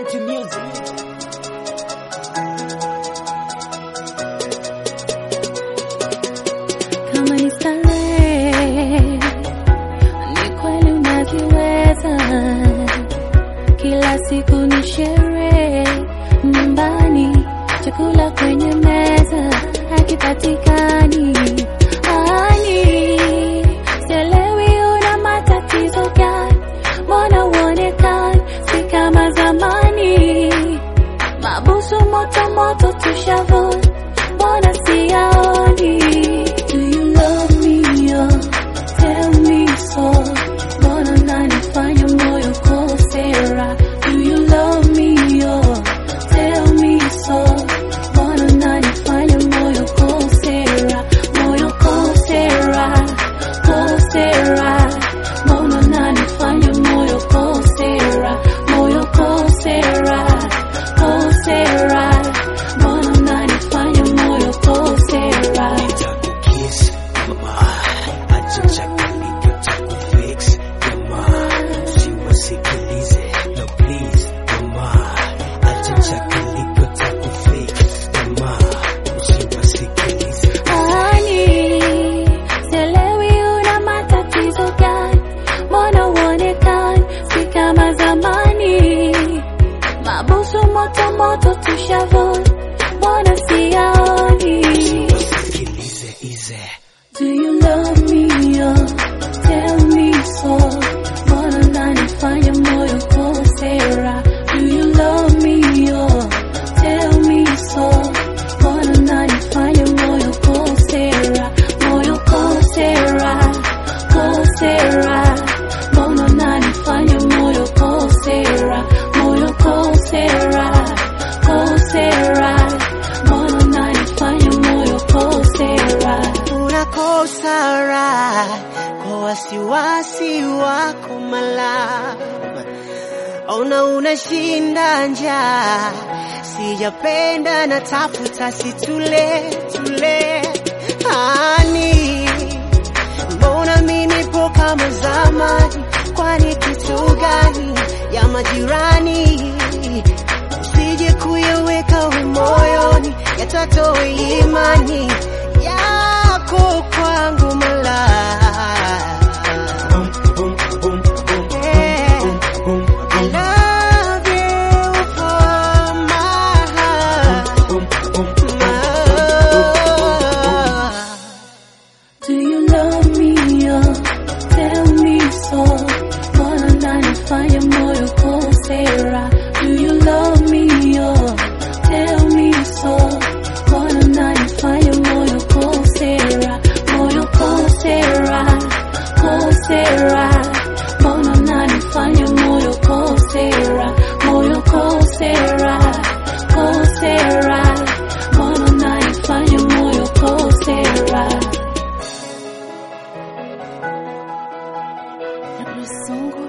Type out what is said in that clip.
City Music. kama ni starehe, ni kweli unaviweza. Kila siku ni sherehe nyumbani, chakula kwenye meza hakipatikani. Ani, sielewi una matatizo gani? Mbona uonekani si kama zamani? Mabusu moto moto tushavuna, mbona siyaoni? Do you love me? Oh, tell me so. Mbona unanifanya moyo kosera? Do you love me? Oh, tell me so. Mbona unanifanya moyo kosera? Moyo kosera, kosera. Mbona unanifanya moyo kosera? Moyo kosera, kosera. Mbona unanifanya moyo kosera? Kiss, mama, acha chakalika takufix, mama, usiwasikilize, no please, mama, acha chakalika takufix, mama, usiwasikilize. Ani, sielewi una matatizo gani? Mbona uonekani si kama zamani? Mabusu moto moto tushavuna, mbona siyaoni? Usiwasikilize, ize. Do you love me? Oh, tell me so. Mbona unanifanya moyo kosera? Do you love me? Oh, tell me so. Mbona unanifanya moyo kosera? Moyo kosera, kosera. Mbona unanifanya moyo kosera? Moyo kosera, kosera. Mbona unanifanya moyo kosera? unakosa raha kwa wasiwasi wako mala ona unashinda njaa sijapenda na tafuta situle tule hani mbona mi nipo kama zamani kwani kitu gani ya majirani usije kuyaweka moyoni yatatoa imani yako kwangu mala Boom, boom, boom, boom, Yeah. boom, I love you for my heart. boom, boom, boom. My- Do you love me? Oh, tell me so. Mbona unanifanya moyo kosera? Do you love me? Oh, tell me so. Mbona unanifanya moyo kosera? Moyo kosera, kosera. Mbona unanifanya moyo kosera? Moyo kosera, kosera. Mbona unanifanya moyo kosera? Songo